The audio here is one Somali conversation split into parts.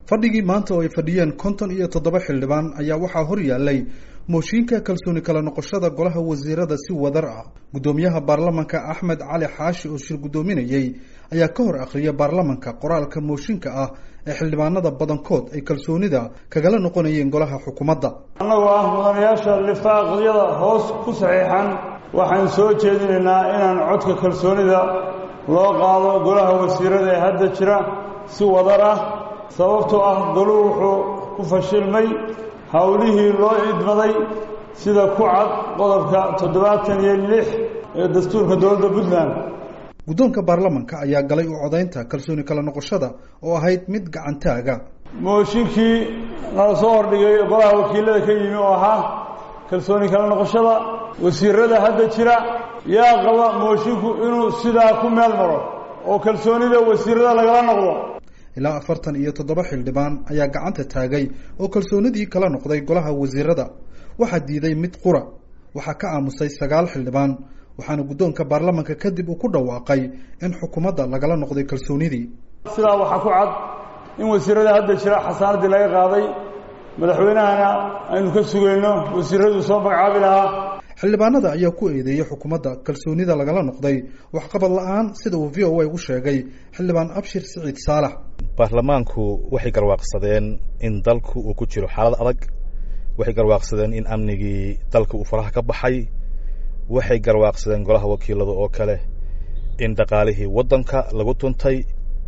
fadhigii maanta oo ay fadhiyeen konton iyo toddoba xildhibaan ayaa waxaa hor yaallay mooshiinka kalsooni kala noqoshada golaha wasiirada si wadar ah guddoomiyaha baarlamanka axmed cali xaashi oo shir guddoominayey ayaa ka hor akhriyay baarlamanka qoraalka mooshinka ah ee xildhibaanada badankood ay kalsoonida kagala noqonayeen golaha xukuumadda annagoo ah mudanayaasha lifaaqyada hoos ku saxiixan waxaan soo jeedinaynaa inaan codka kalsoonida loo qaado golaha wasiirada ee hadda jira si wadar ah sababtoo ah goluhu wuxuu ku fashilmay howlihii loo idmaday sida ku cad qodobka toddobaatan iyo lix ee dastuurka dowladda puntland guddoonka baarlamanka ayaa galay u codaynta kalsooni kala noqoshada oo ahayd mid gacantaaga mooshinkii nala soo hordhigay golaha wakiilada ka yimi oo ahaa kalsooni kala noqoshada wasiirada hadda jira yaa qaba moshinku inuu sidaa ku meel maro oo kalsoonida wasiirada lagala noqdo ilaa afartan iyo toddoba xildhibaan ayaa gacanta taagay oo kalsoonidii kala noqday golaha wasiirada waxaa diiday mid qura waxaa ka aamusay sagaal xildhibaan waxaana guddoonka baarlamanka kadib uu ku dhawaaqay in xukuumadda lagala noqday kalsoonidii sidaa waxaa ku cad in wasiirada hadda jira xasaanaddii laga qaaday madaxweynahana aynu ka sugayno wasiiradu soo magacaabi lahaa xildhibaanada ayaa ku eedeeyey xukuumadda kalsoonida lagala noqday waxqabad la-aan sida uu v o a u sheegay xildhibaan abshir siciid saalax baarlamaanku waxay garwaaqsadeen in dalku uu ku jiro xaalad adag waxay garwaaqsadeen in amnigii dalka uu faraha ka baxay waxay garwaaqsadeen golaha wakiilada oo kale in dhaqaalihii waddanka lagu tuntay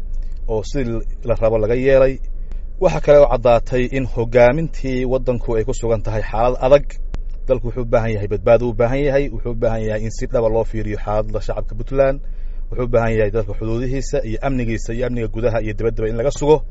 oo sidii la rabo laga yeelay waxaa kale oo caddaatay in hogaamintii waddanku ay ku sugan tahay xaalad adag dalku wuxuu u baahan yahay badbaado u baahan yahay wuxuu u baahan yahay in si dhaba loo fiiriyo xaaladda shacabka puntland wuxuu u baahan yahay dalka xuduudihiisa iyo amnigiisa iyo amniga gudaha iyo dibaddaba in laga sugo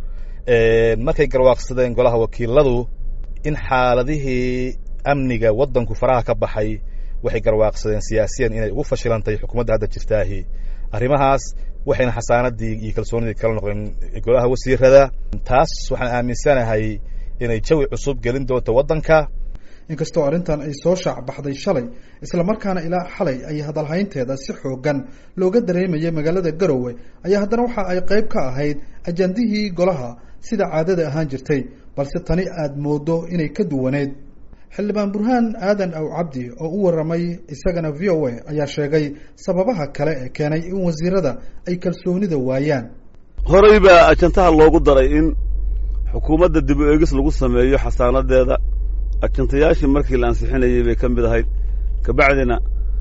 markay garwaaqsadeen golaha wakiiladu in xaaladihii amniga waddanku faraha ka baxay waxay garwaaqsadeen siyaasiyan inay ugu fashilantahay xukuumadda hadda jirtaahi arrimahaas waxayna xasaanadii iyo kalsoonidii kala noqdeen golaha wasiirada taas waxaan aaminsanahay inay jawi cusub gelin doonto waddanka inkastoo arrintan ay soo shaac baxday shalay islamarkaana ilaa xalay ay hadalhaynteeda si xoogan looga dareemayay magaalada garowe ayaa haddana waxa ay qayb ka ahayd ajandihii golaha sida caadada ahaan jirtay balse tani aada moodo inay ka duwaneyd xildhibaan burhaan aadan aw cabdi oo u warramay isagana v o a ayaa sheegay sababaha kale ee keenay in wasiirada ay kalsoonida waayaan horey baa ajantaha loogu daray in xukuumadda dib u eegis lagu sameeyo xasaanadeeda ajantayaashii markii la ansixinayey bay ka mid ahayd kabacdina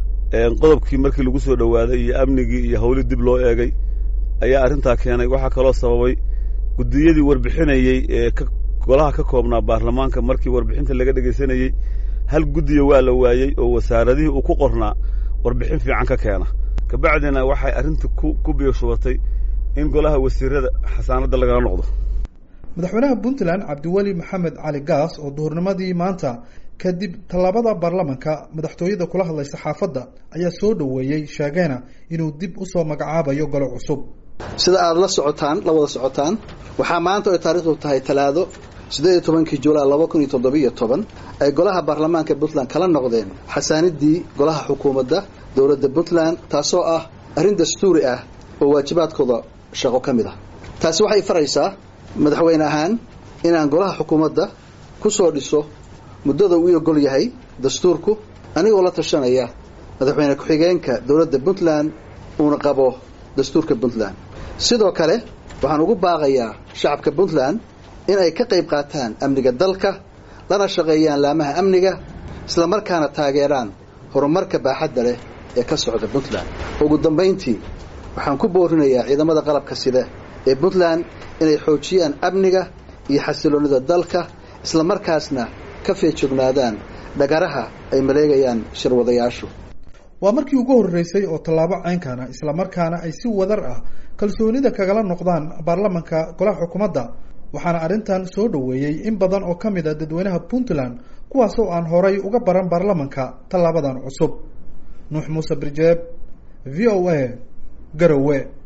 qodobkii markii lagu soo dhowaaday iyo amnigii iyo hawli dib loo eegay ayaa arrintaa keenay waxaa kaloo sababay guddiyadii warbixinayey ee golaha ka koobnaa baarlamaanka markii warbixinta laga dhegaysanayey hal guddiya waa la waayey oo wasaaradihii uu ku qornaa warbixin fiican ka keena kabacdina waxay arrinta ku biyoshubatay in golaha wasiirada xasaanadda lagala noqdo madaxweynaha puntland cabdiweli maxamed cali gaas oo duhurnimadii maanta kadib tallaabada baarlamanka madaxtooyada kula hadlay saxaafadda ayaa soo dhoweeyey sheegeena inuu dib usoo magacaabayo golo cusub sida aada la socotaan la wada socotaan waxaa maanta oy taariikhdu tahay talaado siddeed iyo tobankii julaay laba kun iyo toddobiiyo toban ay golaha baarlamaanka puntland kala noqdeen xasaanidii golaha xukuumadda dowladda puntland taasoo ah arrin dastuuri ah oo waajibaadkooda shaqo ka mid ah taasi waxay faraysaa madaxweyne ahaan inaan golaha xukuumadda ku soo dhiso muddada uu ogol yahay dastuurku anigoo la tashanaya madaxweyne ku-xigeenka dowladda puntland uuna qabo dastuurka puntland sidoo kale waxaan ugu baaqayaa shacabka puntland in ay ka qayb qaataan amniga dalka lana shaqeeyaan laamaha amniga islamarkaana taageeraan horumarka baaxadda leh ee ka socda puntland ugu dambayntii waxaan ku boorinayaa ciidamada qalabka sida ee puntland inay xoojiyaan amniga iyo xasiloonida dalka islamarkaasna ka feejognaadaan dhagaraha ay maleegayaan shirwadayaashu waa markii ugu horreysay oo tallaabo ceynkana islamarkaana ay si wadar ah kalsoonida kagala noqdaan baarlamanka golaha xukuumadda waxaana arrintan soo dhoweeyey in badan oo ka mid a dadweynaha puntland kuwaas oo aan horay uga baran baarlamanka tallaabadan cusub nuux muuse birjeeb v o a garowe